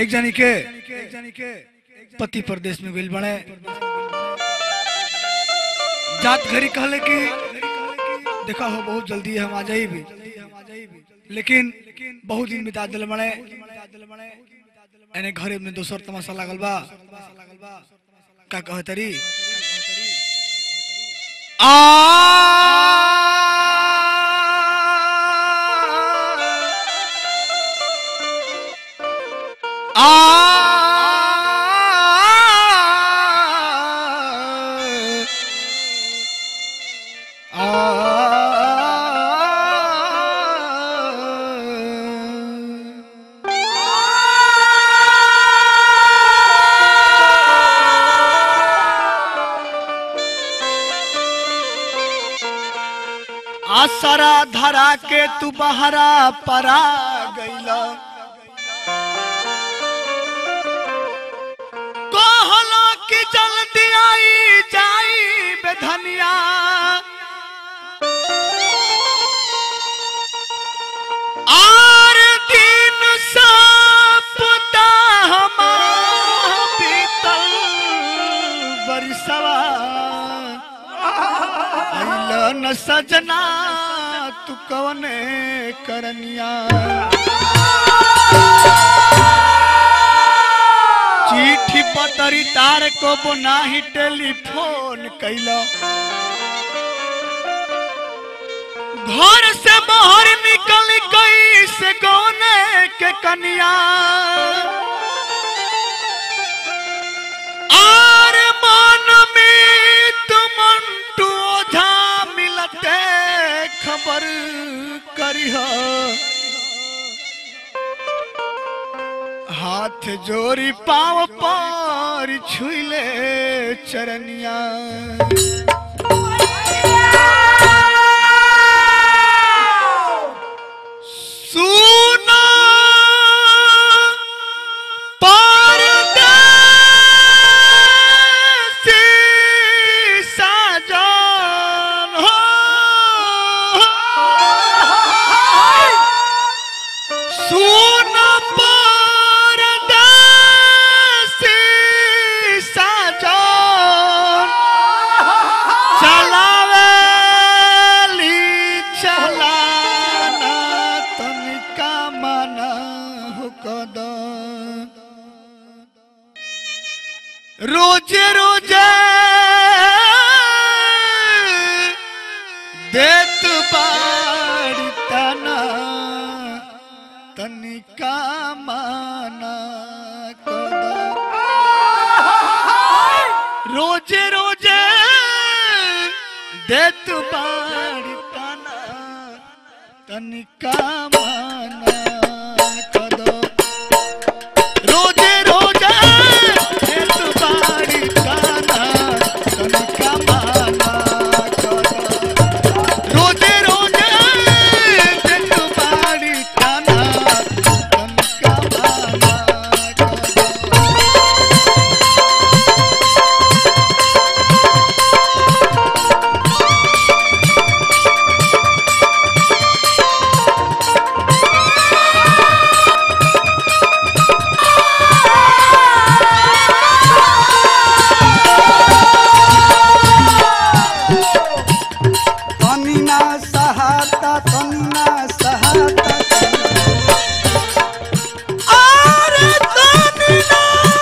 एक जानी के एक जानी के पति प्रदेश में गइल बड़े जात घरी कहले कि देखा हो बहुत जल्दी हम आ जाई भी लेकिन बहुत दिन बिता दिल बड़े एने घरे में दोसर तमाशा लागल बा का कहतरी आ आसरा धरा के तू बहरा परा गईला कहला कि जल्दी आई जाई बेधनिया आर दिन सपता हमार बीतल बरसवा आइला न सजना तू कवने करनिया चिट्ठी पतरी तार को नाही टेलीफोन कैला घर से बाहर निकल गई से गौने के कनिया आर मन में तुमंटू ओझा मिलते खबर करिह हाथ जोरी पाव पर छुइले चरनिया सुना परदेसी साजन हो सुन परदेसी साजन चलावेली चलाना तनिका मना हो कदम रोजे रोजे देत बाड़ी तना तनिका माना कदम रोजे रोजे देत बाड़ी तना तनिका माना कदम रोजे रोजे देत बाड़ी तना तनिका माना कदम रोजे रोजे देत बाड़ी तना तनिका माना कदम तनिना सहाता तनिना सहाता अरे तनिना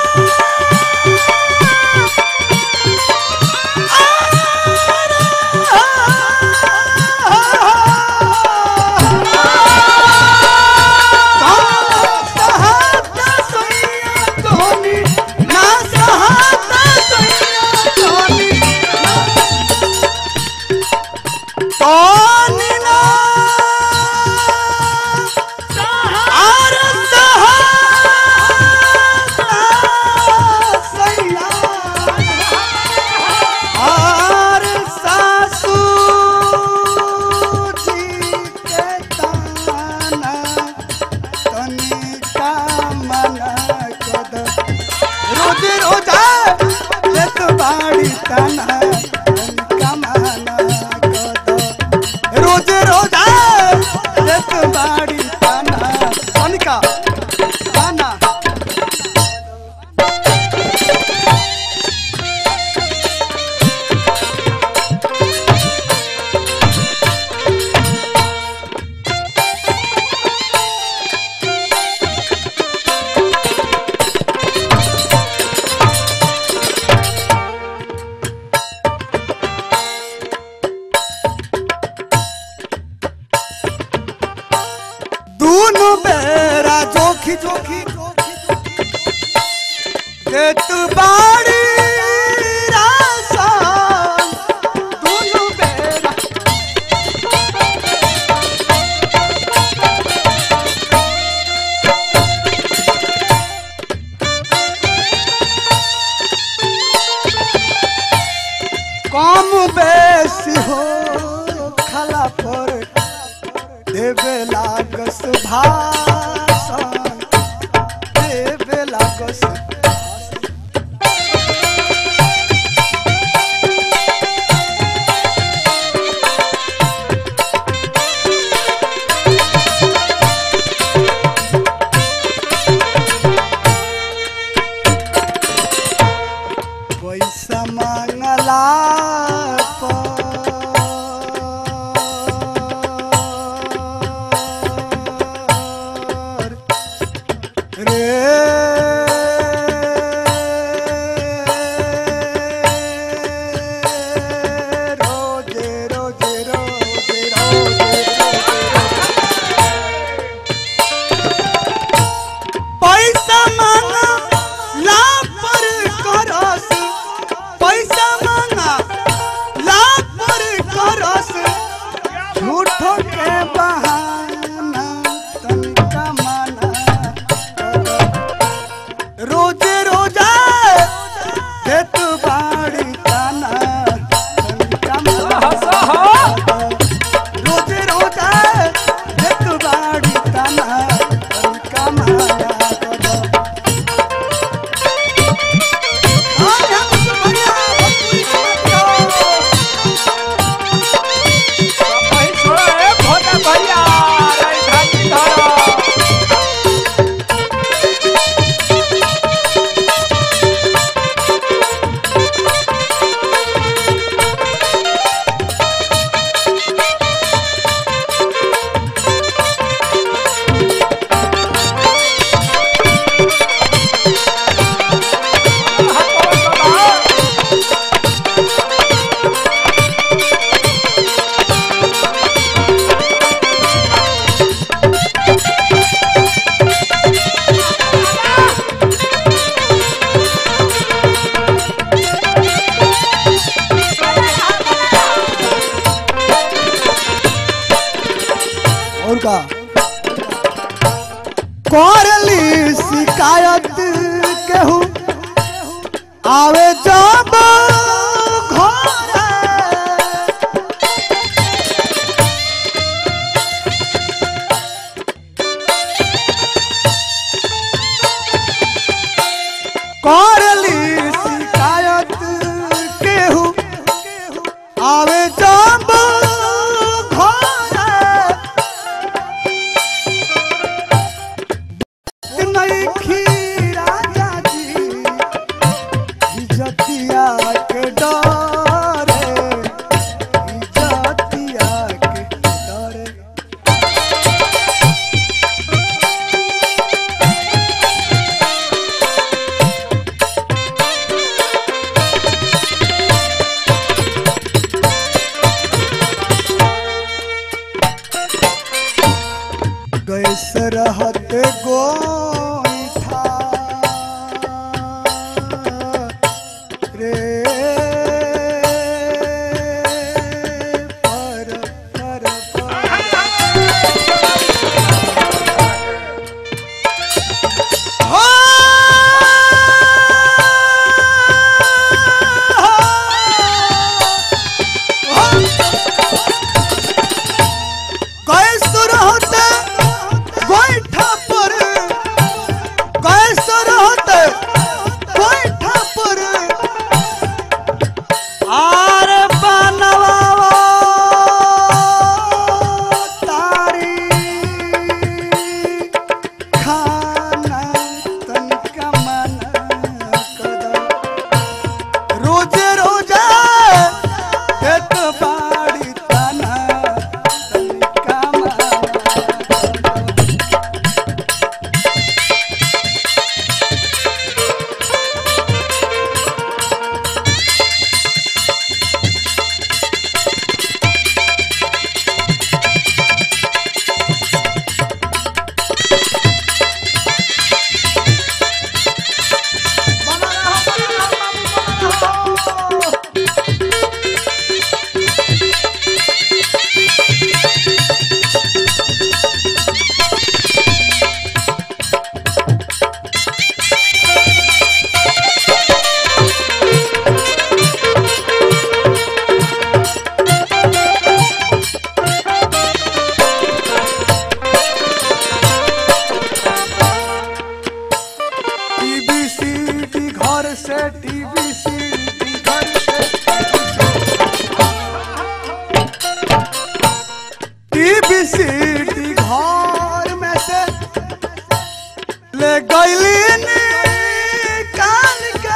सहाता सैया धोनी ना सहाता सैया धोनी तनिना आर सहाता सैया आर सासू जी के ताना तनिका मना कद रोज रोजा लेत बाड़ी ताना तनिका मना कद रोज रोजा लेत बाड़ी ताना तनिका ताना देत बाड़ी रासन दुनु बेरा कम बेसी हो खला पर देवे लागस भाषण देवे लागस पैसा मांगला पर रे रोजे रोजे रोजे रोजे पैसा मांगा ला पर करस पैसा मांगा ला पर करस झूठो के बहाना तनिका माना रोजे रोजा देत बाड़ी ताना तनिका माना रोजे रोजा देत बाड़ी ताना तनिका माना आज हम सुमरिया भक्ति करतो। और का करली शिकायत केहू आवे जब घरे करली शिकायत केहू आवे जब घरे नहीं खीरा जाजी इज्जतिया के डरे इज्जतिया के डरे टीवी सीडी घर से टीवी सीडी घर से टीवी सीडी घर में से ले गईली निकाल के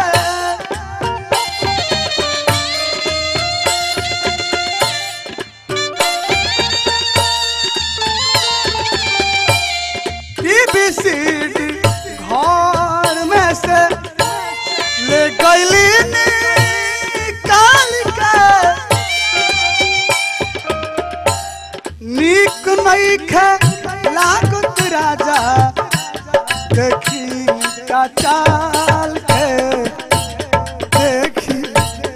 टीवी सीडी घर में से ले गईली निकाल के नीक नइखे लागत राजा देखी का चाल के देखी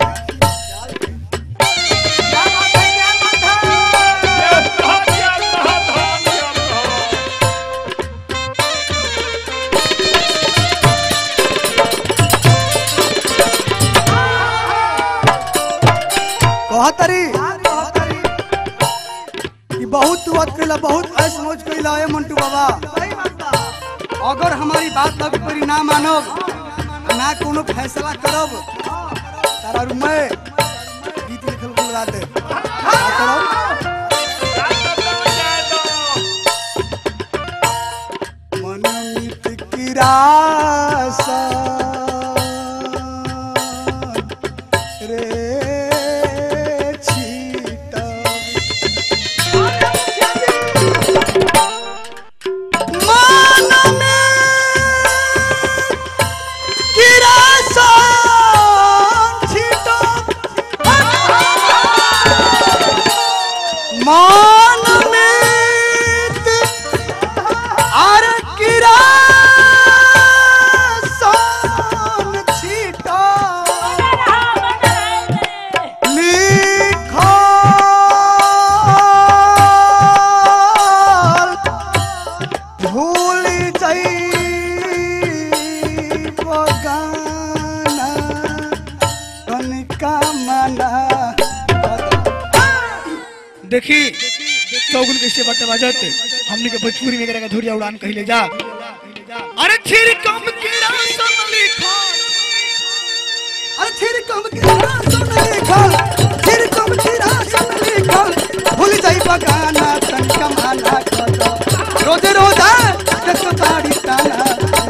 कहतरी कि बहुत तू वक्त कैला बहुत ऐस मौज कैला है मंटू बाबा अगर हमारी बात लग पर ना मानब ना कोनो फैसला करब तारा रूम में गीत लिखल बुलवा दे का करब? मनमित किरासा रे छीटब मन में किरासा छीटब मन में आर किरासा छीटब लिखल भूल जाई बगाना कनिका मना देखी चौगुन कैसे बटे बजत हमने के भोजपुरी में करेगा धुरिया उड़ान कहले जा अरे छिर कम कीड़ा सन लिखा अरे थिर कम किरा सुन लिखल थिर कम किरा सुन लिखल भूल जाई बगाना कनिका मना करो रोजे रोजा देखो ताड़ी ताना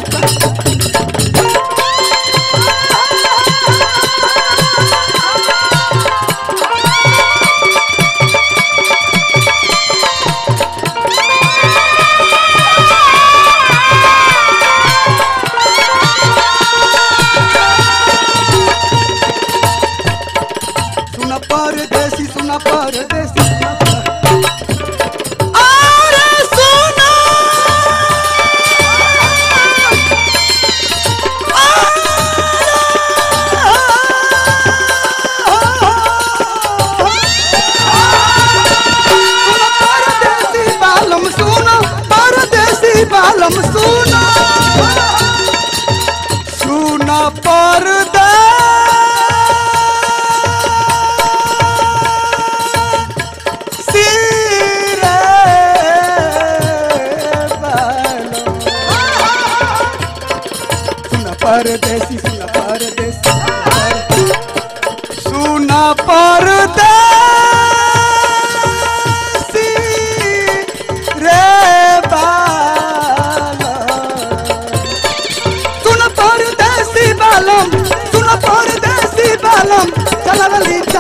सुन परदेसी सुन परदेसी सुन पर- अरे सुन सुन परदेसी बालम सुन परदेसी बालम सुन सुन परदेसी रे बालम सुन परदेसी सुन परदेसी सुन परदेसी रे बालम सुन परदेसी बालम सुन परदेसी बालम चलवली